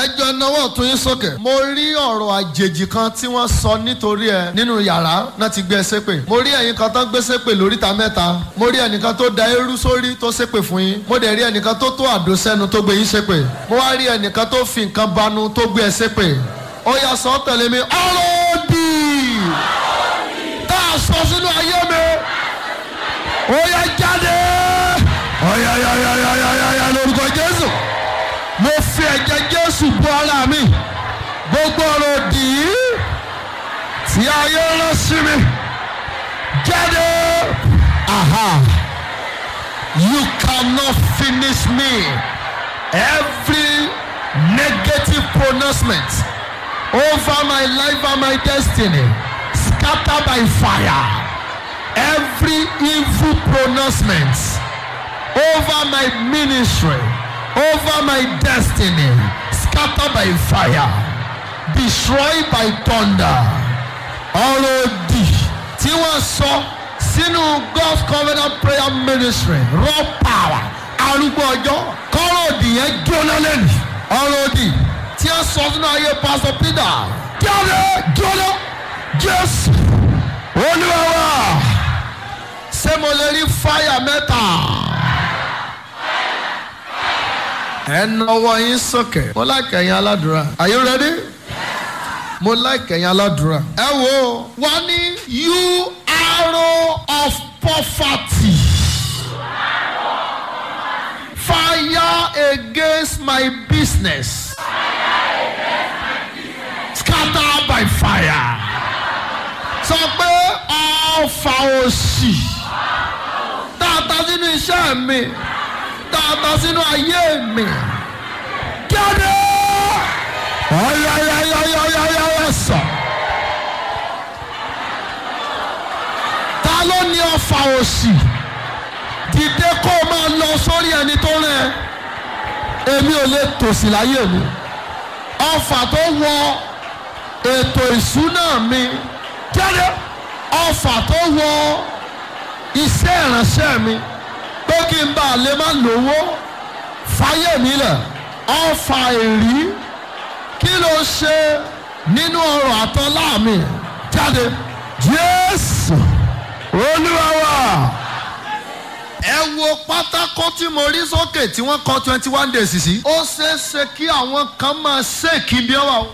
ẹjọ́ náwó tún yín sókè. mo rí ọ̀rọ̀ àjèjì kan tí wọ́n sọ nítorí ẹ nínú yàrá náà ti gbé ẹ ṣépè. mo rí ẹ̀yin kan tó gbé ṣépè lóríta mẹ́ta. mo rí ẹnìkan tó da eérú sórí tó ṣépè fún yín. mo dẹ̀ rí ẹnìkan tó tó àdó sẹ́nu tó gbé yín ṣépè. mo wá rí ẹnìkan tó fi nǹkan banu tó gbé ẹ ṣépè. ó yá sọ tẹ̀lé mi ọ̀rọ̀ òdì tá a sọ sínú ayé mi. ó yá jáde. ọ̀yà yà yà yà yà yà yà lórúkọ Jésù mo fi ẹ̀jẹ̀ jésù bọ́ ara mi gbogbo ọ̀rọ̀ òdì yìí tí ayé rán sí mi jáde aha you cannot finish me every negative pronouncement over my life and my destiny scatter by fire every evil pronouncement over my ministry over my destiny scattered by fire destroyed by thunder ọ̀rọ̀ òdì tí wọ́n sọ sínú God's covenant prayer ministry raw power arúgbó ọjọ́ kọ́rọ̀ òdì yẹn jóná lẹ́nu ọ̀rọ̀ òdì tí wọ́n sọ sínú ayé Pastor Peter jáde jóná Jésù Olúwa wa ṣé mo lè rí fáyà mẹ́ta ẹ nọwọ́ yín sókè. mo like ẹ̀yin aládùúrà. are you ready? mo like ẹ̀yin aládùúrà. ẹ wo wọ́n ní you arrow of poverty. fire against my business. scatter by fire. sọ pé ọfà òṣì. tààtà sínú iṣẹ́ mi dáadáa sínú ayé mi. Jáde! Ọ̀yọ̀yọ̀yọ̀yọ̀yọ̀ sọ. Ta ló ní ọfà òṣì? Dìde kó o máa lọ sórí ẹni tó rẹ̀. Èmi ò lè tòṣì láyé mi. Ọfà tó wọ ètò ìṣúná mi. Jáde! Ọfà tó wọ iṣẹ́ ìránṣẹ́ mi pé kí n bá lè má lówó fáyé mi lẹ̀ ọfà èrí kí ló ṣe nínú ọrọ̀ àtọ́lá mi jáde Jésù Olúwa wa ẹ wo pátákó tí mo rí sókè tí wọ́n kọ twenty one days sí. ó ṣeé ṣe kí àwọn kan máa ṣèkí bí ó wà.